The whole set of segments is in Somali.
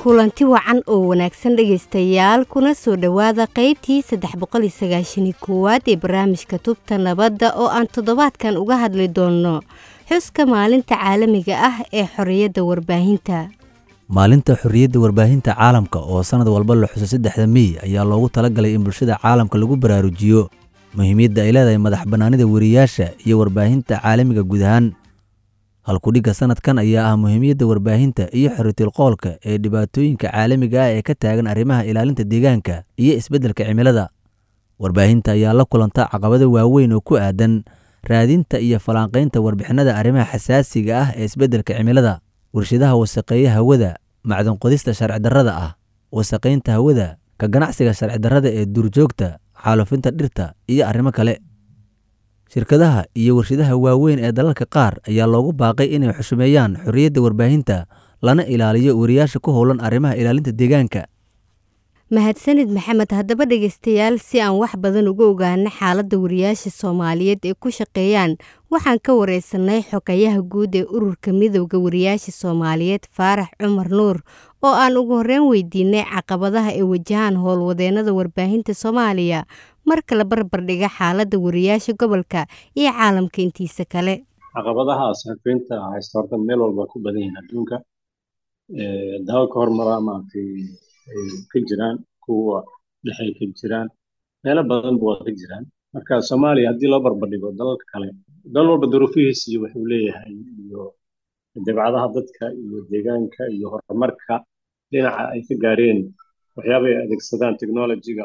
kulanti wacan oo wanaagsan dhegaystayaal kuna soo dhowaada qaybtii saddex boqol iyo sagaashani koowaad ee barnaamijka tubta nabadda oo aan toddobaadkan uga hadli doonno xuska maalinta caalamiga ah ee xorriyadda warbaahinta maalinta xorriyadda warbaahinta caalamka oo sannad walba la xuso saddexda mey ayaa loogu talagalay in bulshada caalamka lagu baraarujiyo muhiimiyadda ay leedahay madax bannaanida weriyaasha iyo warbaahinta caalamiga guud ahaan halkudhigga sannadkan ayaa ah muhiimiyadda warbaahinta iyo xoritilqoolka ee dhibaatooyinka caalamiga ah ee ka taagan arrimaha ilaalinta deegaanka iyo isbeddelka cimilada warbaahinta ayaa la kulanta caqabado waaweyn oo ku aadan raadinta iyo falanqaynta warbixinada arrimaha xasaasiga ah ee isbeddelka cimilada warshadaha wasaqeeya hawada macdanqodista sharci darrada ah wasaqaynta hawada ka ganacsiga sharci darrada ee duurjoogta xaalufinta dhirta iyo arrimo kale shirkadaha iyo warshadaha waaweyn ee dalalka qaar ayaa loogu baaqay inay xushmeeyaan xorriyadda warbaahinta lana ilaaliyo wariyaasha ku howlan arrimaha ilaalinta deegaanka mahadsanid maxamed haddaba dhegaystayaal si aan wax badan uga ogaano xaaladda wariyaasha soomaaliyeed ee ku shaqeeyaan waxaan ka wareysanay xogayaha guud ee ururka midowda wariyaasha soomaaliyeed faarax cumar nuur oo aan ugu horreyn weydiinay caqabadaha ay wajahaan howlwadeennada warbaahinta soomaaliya marka la barbardhiga xaaladda wariyaasha gobolka iyo caalamka intiisa kale caqabadaha saxafiyiinta haysta horta meel walba ku badan yihiin adduunka dalalka hormaraa maaragtay ay ka jiraan kuwa dhexay ka jiraan meelo badanba waa ka jiraan marka soomaaliya haddii loo barbardhigo dalalka kale dal walba duruufihiis iyo wuxuu leeyahay iyo dabcadaha dadka iyo deegaanka iyo horumarka dhinaca ay ka gaareen waxyaaba ay adeegsadaan technologyga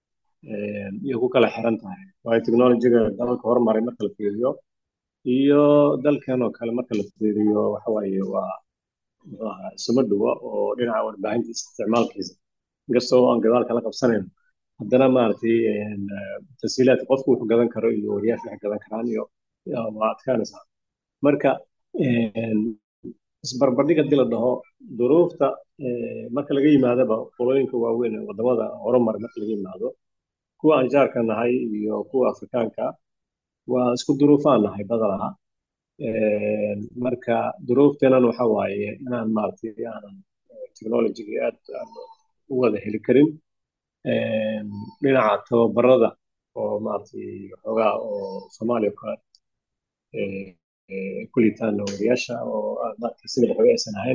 iyo ku kala xiran tahay waayo technologyga dalalka hormaray marka la fiiriyo iyo dalkan oo kale marka la fiiriyo waxa waaye waa isuma dhuwa oo dhinaca warbaahinta isticmaalkiisa inkastoo aan gadaal kala qabsanayn haddana maaragtay tasiilaadka qofku wuxuu gadan karo iyo wariyaasha waxay gadan karaan iyo waa adkaanaysaa marka isbarbardhig haddii la dhaho duruufta marka laga yimaadaba qolooyinka waaweyn ee wadamada horumar marka laga yimaado kuwa aan jaarka nahay iyo kuwa afrikaanka waa isku duruufaan nahay badanaha marka duruufteenan waxa waaye inaan maaragtay aanan technologyga aad u wada heli karin dhinaca tababarada oo maaragtay xoogaa oo soomaaliya kale kulitaan wariyaasha oo maaragtay sida waxba aysan ahayn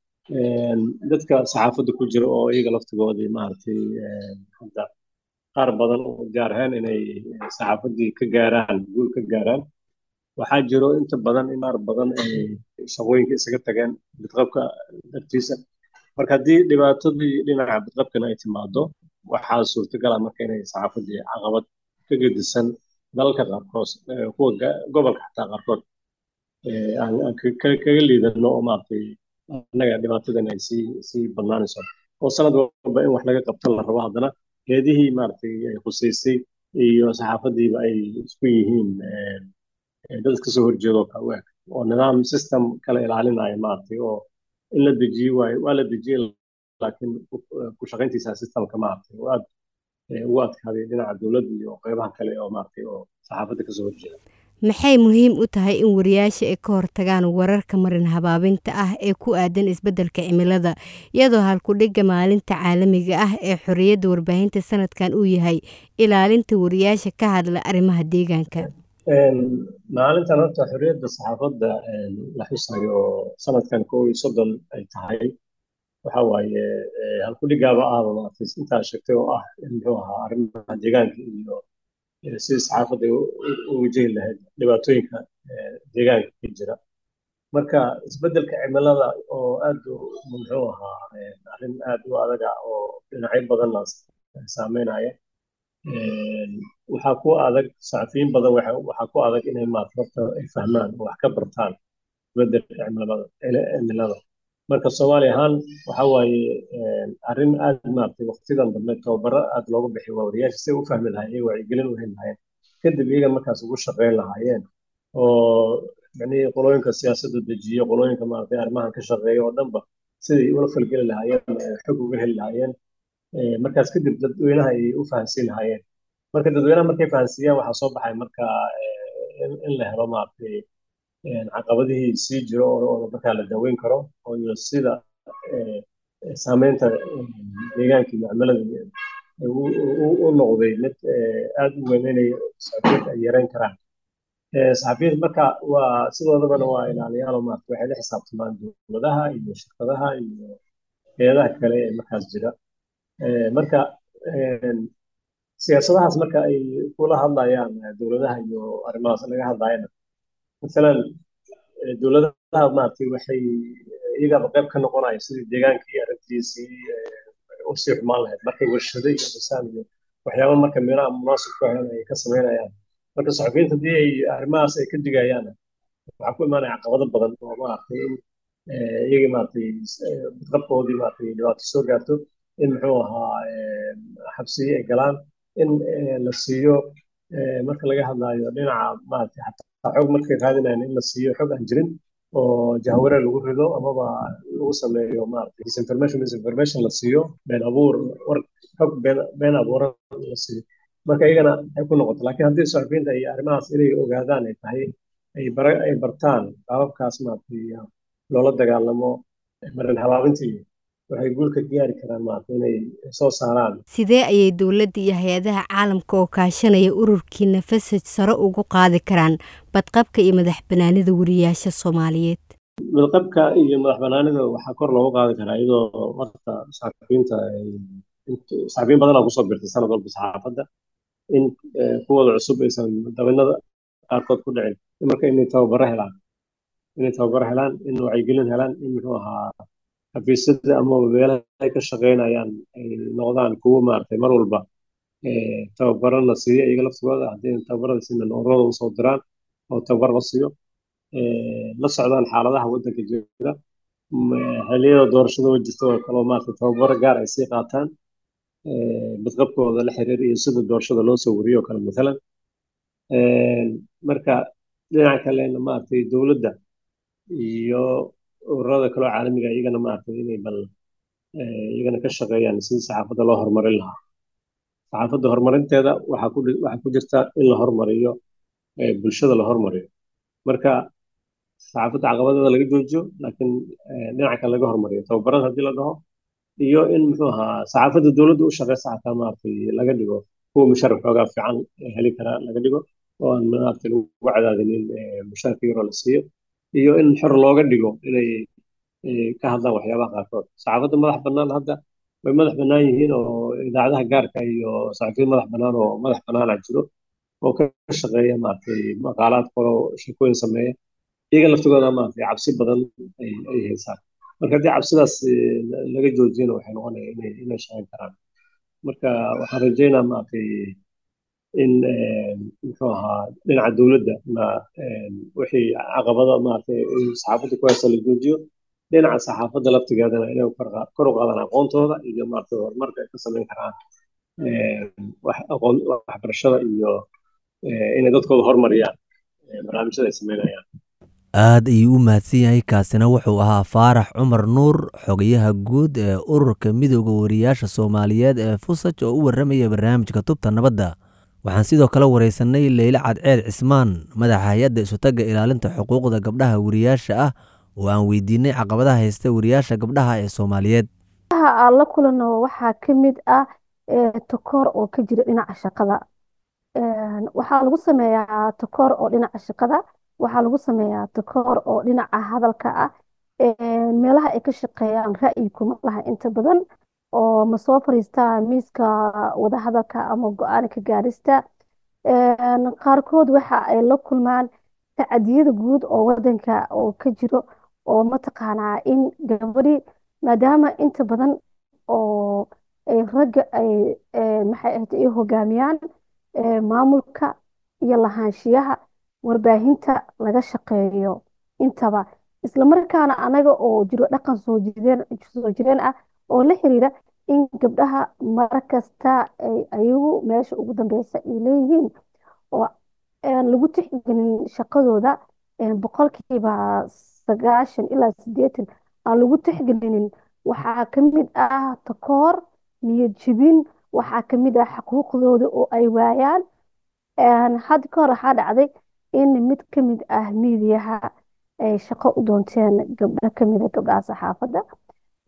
dadka saxaafadda ku jira oo iyaga laftigoodii maaragtay hadda qaar badan u diyaar ahayn inay saxaafaddii ka gaaraan guul ka gaaraan waxaa jiro inta badan in qaar badan ay shaqooyinka isaga tageen bidqabka dartiisa marka haddii dhibaatadii dhinaca bidqabkana ay timaado waxaa suurtagal ah marka inay saxaafaddii caqabad ka gedisan dalalka qaarkood kuwa gobolka xataa qaarkood aan kaga liidano oo maaragtay annaga dhibaatadan ay sii sii badnaanayso oo sanad walba in wax laga qabto la rabo haddana heedihii maaragtay ay khuseysay iyo saxaafaddiiba ay isku yihiin dad iska soo horjeedo ka u eg oo nidaam system kala ilaalinaya maaragtay oo in la dejiyo waayo waa la dejiyey laakiin ku shaqayntiisa systemka maaragtay oo aad ugu adkaaday dhinaca dowladda iyo qeybaha kale oo maaragtay oo saxaafadda kasoo horjeeda maxay muhiim u tahay in wariyaasha ay ka hortagaan wararka marin habaabinta ah ee ku aadan isbeddelka cimilada iyadoo halkudhigga maalinta caalamiga ah ee xorriyadda warbaahinta sanadkan uu yahay ilaalinta wariyaasha ka hadla arrimaha deegaanka maalintan horta xorriyadda saxaafadda la xusayo oo sanadkan koo iyo soddon ay tahay waxa waaye halkudhigaaba ahba maaragtay intaa sheegtay oo ah muxuu ahaa arrimaha deegaanka iyo sidii saxaafadda u wajahi lahayd dhibaatooyinka deegaanka ka jira marka isbeddelka cimilada oo aad muxuu ahaa arrin aad u adaga oo dhinacyo badanna saameynaya waxaa ku adag saxafiyiin badan waxaa ku adag inay maarata ay fahmaan oo wax ka bartaan isbeddelka cimilada marka soomaali ahaan waxa waaye arrin aad maaragtay waqtidan dambe tababaro aad looga bixiy waa wariyaasha si u fahmi lahayen iyo wacyigelin u heli lahayeen kadib iyaga markaas ugu shaqeyn lahaayeen oo micnihii qolooyinka siyaasadda dejiyo qolooyinka maaragtay arrimahan ka shaqeeya oo dhanba siday ula falgeli lahaayeen xog uga heli lahaayeen markaas kadib dadweynaha ay u fahansiin lahaayeen marka dadweynaha markay fahansiiyaan waxaa soo baxay marka in la helo maaragtay caqabadihii sii jiro oo markaa la daweyn karo iyo sida saameynta deegaanka iyo cimilada u noqday mid aada u weyn inay saxafiyiinta ay yareyn karaan saxafiyiinta marka waa sidoodabana waa ilaaliyaal maarata waxay la xisaabtamaan dowladaha iyo shirkadaha iyo hay-adaha kale ee markaas jira marka siyaasadahaas marka ay kula hadlayaan dowladaha iyo arrimahaas laga hadlayana masalan dowladaha maaragtay waxay iyagaba qayb ka noqonaya sidii deegaankii arrintiisii u sii xumaan lahayd markay warshado iyo dhisaan iyo waxyaaba marka meelaha munaasib ku ahan ay ka samaynayaan marka saxafiyiinta haddii ay arrimahaas ay ka digayaan waxaa ku imaanaya caqabado badan oo maaragtay in iyagii maaragtay badqabkoodii maaragtay dhibaato soo gaarto in muxuu ahaa xabsiyo ay galaan in la siiyo marka laga hadlayo dhinaca maaragtay xataa xog markay raadinayaan in la siiyo xog aan jirin oo jahware lagu rido amaba lagu sameeyo maaragtay disinformation misinformation la siiyo been abuur war xog been been abuuran la siiyo marka iyagana ay ku noqoto laakiin haddii saxafiyiinta ay arrimahaas inay ogaadaan ay tahay ay bara ay bartaan qaababkaas maaragtay loola dagaalamo marin habaabintii waxay guulka gaari karaan maaragtay inay soo saaraan sidee ayay dowladda iyo hay-adaha caalamka oo kaashanaya ururkii nafasaj sare ugu qaadi karaan badqabka iyo madax banaanida wariyaasha soomaaliyeed badqabka iyo madax banaanida waxaa kor loogu qaadi karaa iyadoo marka saxafiyiinta saxafiyiin badanaa kusoo birtay sanad walba saxaafadda in kuwooda cusub aysan dabinada qaarkood ku dhicin marka inay tababaro helaan inay tababaro helaan in wacyigelin helaan in muxuu ahaa xafiisyada ama meelaha ay ka shaqeynayaan ay noqdaan kuwo maaragtay mar walba tababaro la siiyo iyaga laftigooda haddii tababarada siina ururada usoo diraan oo tababar la siiyo la socdaan xaaladaha waddanka jira xilliyada doorashada oo jirta oo kaleo maaragtay tababaro gaar ay sii qaataan badqabkooda la xiriir iyo sida doorashada loo soo wariyo oo kale matalan marka dhinaca kalena maaragtay dowladda iyo ururada kaloo caalamiga iyagana maaragtay inay bal iyagana ka shaqeeyaan sidii saxaafadda loo horumarin lahaa saxaafadda horumarinteeda waxaa ku waxaa ku jirta in la horumariyo bulshada la horumariyo marka saxaafadda caqabadeeda laga joojiyo laakiin dhinaca kale laga horumariyo tababarada haddii la dhaho iyo in muxuu ahaa saxaafadda dowladda u shaqeysa xataa maaragtay laga dhigo kuwa mushaar xoogaa fiican heli kara laga dhigo oo aan maaragtay lagu cadaadinin mushaarka yaroo la siiyo iyo in xor looga dhigo inay ka hadlaan waxyaabaha qaarkood saxaafadda madax bannaan hadda way madax bannaan yihiin oo idaacadaha gaarka iyo saxafiyiin madax bannaan oo madax bannaana jiro oo ka shaqeeya maaragtay maqaalaad qoro sheekooyin sameeya iyaga laftigooda maaragtay cabsi badan ay ay haysaan marka haddii cabsidaas laga joojiyana waxay noqonaya inay inay shaqeyn karaan marka waxaan rajeynaa maaragtay in muxuu ahaa dhinaca dowladda ma wixii caqabada maaragtay saxaafadda ku haysta la joojiyo dhinaca saxaafadda laftigeedana inay kor u qaadaan aqoontooda iyo maaragtay horumarka ay ka samayn karaan waxbarashada iyo inay dadkooda horumariyaan barnaamijyada ay sameynayaan aad ayuu u mahadsan yahay kaasina wuxuu ahaa faarax cumar nuur xogayaha guud ee ururka midooda wariyaasha soomaaliyeed ee fusaj oo u warramaya barnaamijka tubta nabadda waxaan sidoo kale waraysanay leyle cadceed cismaan madaxa hay-adda isutagga ilaalinta xuquuqda gabdhaha wariyaasha ah oo aan weydiinay caqabadaha haysta wariyaasha gabdhaha ee soomaaliyeed aan la kulano waxaa ka mid ah takoor oo ka jira dhinaca shaqada waxaa lagu sameeyaa takoor oo dhinaca shaqada waxaa lagu sameeyaa takoor oo dhinaca hadalka ah meelaha ay ka shaqeeyaan ra'yi kuma laha inta badan oo ma soo fariistaa miiska wadahadalka ama go-aan ka gaarista qaarkood waxa ay la kulmaan tacadiyada guud oo wadanka oo ka jiro oo mataqaanaa in gabadhi maadaama inta badan oo ragga ay maxay ahayd ay hogaamiyaan maamulka iyo lahaanshiyaha warbaahinta laga shaqeeyo intaba islamarkaana anaga oo jiro dhaqan soo jireen soo jireen ah oo la xiriira in gabdhaha mar kasta ay ayagu meesha ugu dambeysa ay leeyihiin oo lagu tixgelin shaqadooda boqolkiiba sagaashan ilaa sideetan aan lagu tixgelinin waxaa ka mid ah takoor niyad jibin waxaa ka mid ah xuquuqdooda oo ay waayaan hadda ka hor waxaa dhacday in mid ka mid ah miidiyaha ay shaqo u doonteen gabdho ka mid a gabdhaha saxaafadda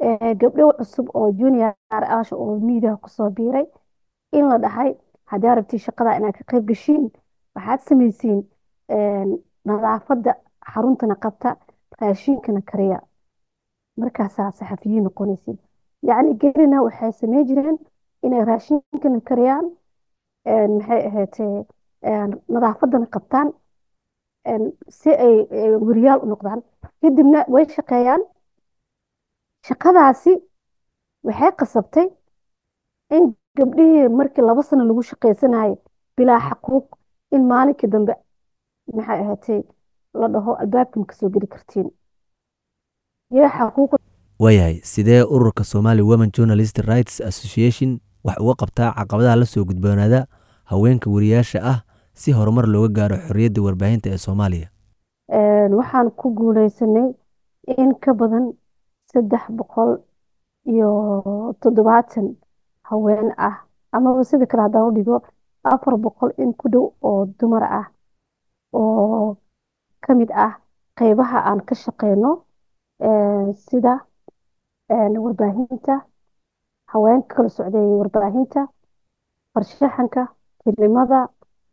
gabdho cusub oo junior asha oo miidiyaha kusoo biiray in la dhahay haddii arabtii shaqada inaad ka qayb gashiin waxaad samaysiin nadaafadda xaruntana qabta raashinkana kariya markaasaa saxafiyiin noqonaysid yacni gelina waxay samey jireen inay raashinkana kariyaan maxay ahaydee nadaafaddana qabtaan si ay weriyaal u noqdaan kadibna way shaqeeyaan shaqadaasi waxay qasabtay in gabdhihii markii laba sano lagu shaqaysanayay bilaa xaquuq in maalinkii dambe maxay ahaatay la dhaho albaabkan kasoo geli kartiin iyo xaquuq waayahay sidee ururka somali women journalist rights association wax uga qabtaa caqabadaha la soo gudboonaada haweenka wariyaasha ah si horumar looga gaaro xorriyadda warbaahinta ee soomaaliya waxaan ku guuleysanay in ka badan saddex boqol iyo toddobaatan haween ah amaba sida kale haddaan u dhigo afar boqol in ku dhow oo dumar ah oo ka mid ah qeybaha aan ka shaqeyno sida warbaahinta haweenka kala socdeeyay warbaahinta farshaxanka filimada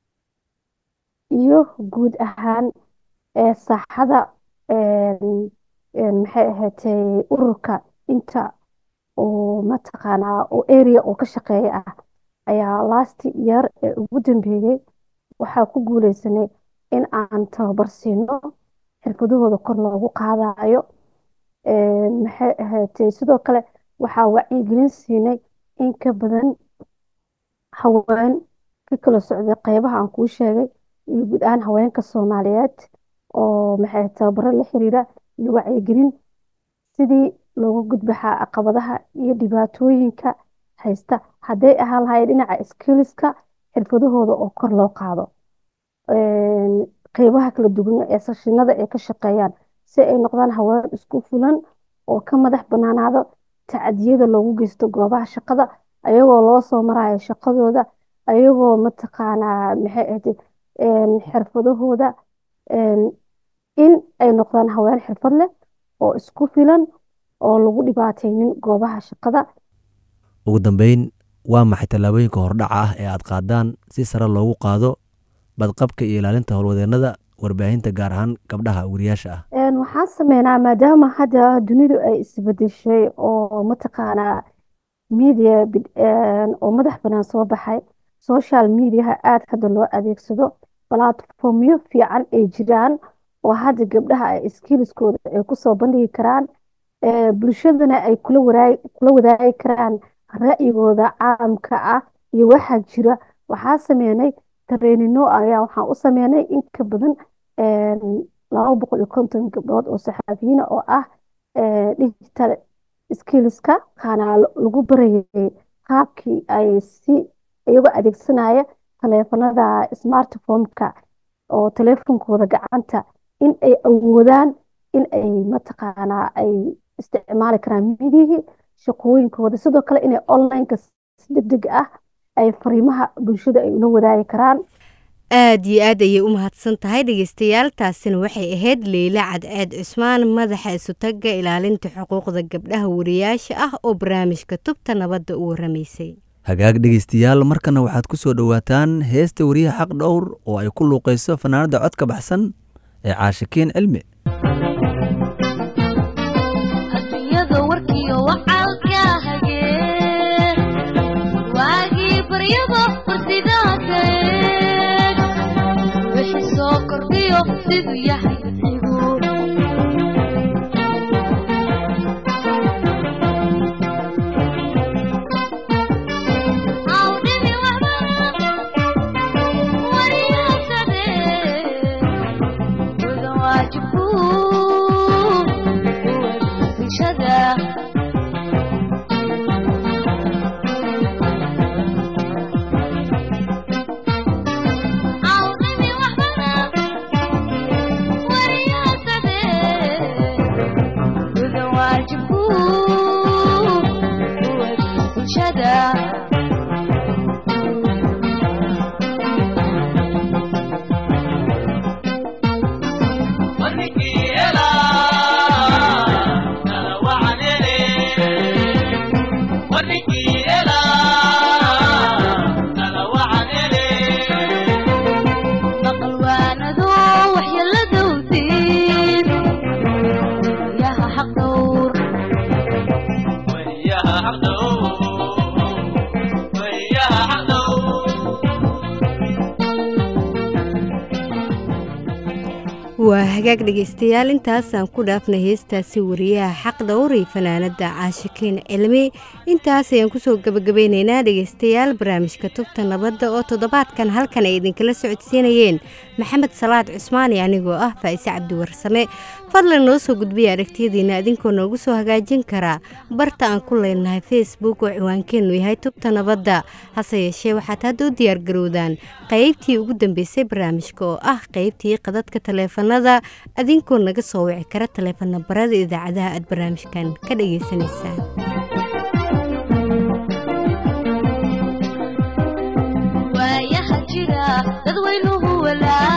iyo guud ahaan saaxada maxay ahaatay ururka inta oo mataqaanaa oo area oo ka shaqeeya ah ayaa last year ee ugu dambeeyey waxaa ku guuleysanay in aan tababar siino xirfadahooda kor loogu qaadayo maxay ahaatay sidoo kale waxaa wacyigelin siinay in ka badan haween ka kala socday qeybaha aan kuu sheegay iyo guud ahaan haweenka soomaaliyeed oo maxay tababaro la xiriira iyo wacyigelin sidii looga gudbaxaa caqabadaha iyo dhibaatooyinka haysta hadday ahaan lahayd dhinaca skiliska xirfadahooda oo kor loo qaado qeybaha kala duwan ee sashinada ay ka shaqeeyaan si ay noqdaan haween isku fulan oo ka madax banaanaado tacadiyada loogu geysto goobaha shaqada ayagoo loo soo marayo shaqadooda ayagoo mataqaanaa maxay ahayd xirfadahooda in ay noqdaan haween xirfad leh oo isku filan oo lagu dhibaataynin goobaha shaqada ugu dambeyn waa maxay tallaabooyinka hordhaca ah ee aad qaadaan si sare loogu qaado badqabka iyo ilaalinta howlwadeennada warbaahinta gaar ahaan gabdhaha wariyaasha ah waxaan sameynaa maadaama hadda dunidu ay isbedeshay oo mataqaanaa media oo madax banaan soo baxay social mediaha aada hadda loo adeegsado platformyo fiican ay jiraan oo hadda gabdhaha ay skiliskooda ay kusoo bandhigi karaan bulshadana ay kula wadaagi karaan ra'yigooda caalamka ah iyo waxaa jira waxaa sameynay tareenino ayaa waxaan u sameynay in ka badan laba boqol iyo konton gabdhood oo saxaafiyiina oo ah digital skillska kaana lagu barayay qaabkii ay si iyagoo adeegsanaya taleefanada smartphoneka oo taleefonkooda gacanta in ay awoodaan in ay mataqaanaa ay isticmaali karaan midihii shaqooyinkooda sidoo kale inay onlineka si degdeg ah ay fariimaha bulshada ay ula wadaagi karaan aad iyo aad ayay u mahadsan tahay dhegeystayaal taasina waxay ahayd leyla cadceed cusmaan madaxa isutaga ilaalinta xuquuqda gabdhaha wariyaasha ah oo barnaamijka tubta nabadda u waramaysay hagaag dhegeystayaal markana waxaad ku soo dhowaataan heesta wariyaha xaq dhowr oo ay ku luuqayso fanaanada codka baxsan ee caashikiin cilmi siduu yahay igu awdhimi waxba wariyasade udan waajibku bulshada awdhimi waxbana wariyasade udan waajibku bulshada warninkii helaa nala wacanele waa hagaag dhegaystayaal intaasaan ku dhaafnay heestaasi wariyaha xaq dhowray fanaanada caashikiin cilmi intaas ayaan kusoo gabagabeyneynaa dhegaystayaal barnaamijka tubta nabadda oo toddobaadkan halkan ay idinkala socodsiinayeen maxamed salaad cusmaani anigoo ah faa'ise cabdiwarsame fadlan noo soo gudbiya aragtiyadiina idinkoo noogu soo hagaajin karaa barta aan ku leenahay facebook oo ciwaankeennu yahay tubta nabadda hase yeeshee waxaad hadda u diyaargarowdaan qaybtii ugu dambeysay barnaamijka oo ah qaybtii qadadka taleefanada adinkoo naga soo wici kara taleefan nabarada idaacadaha aad barnaamijkan ka dhageysanaysaan waayaha jira dadweynuhu walaa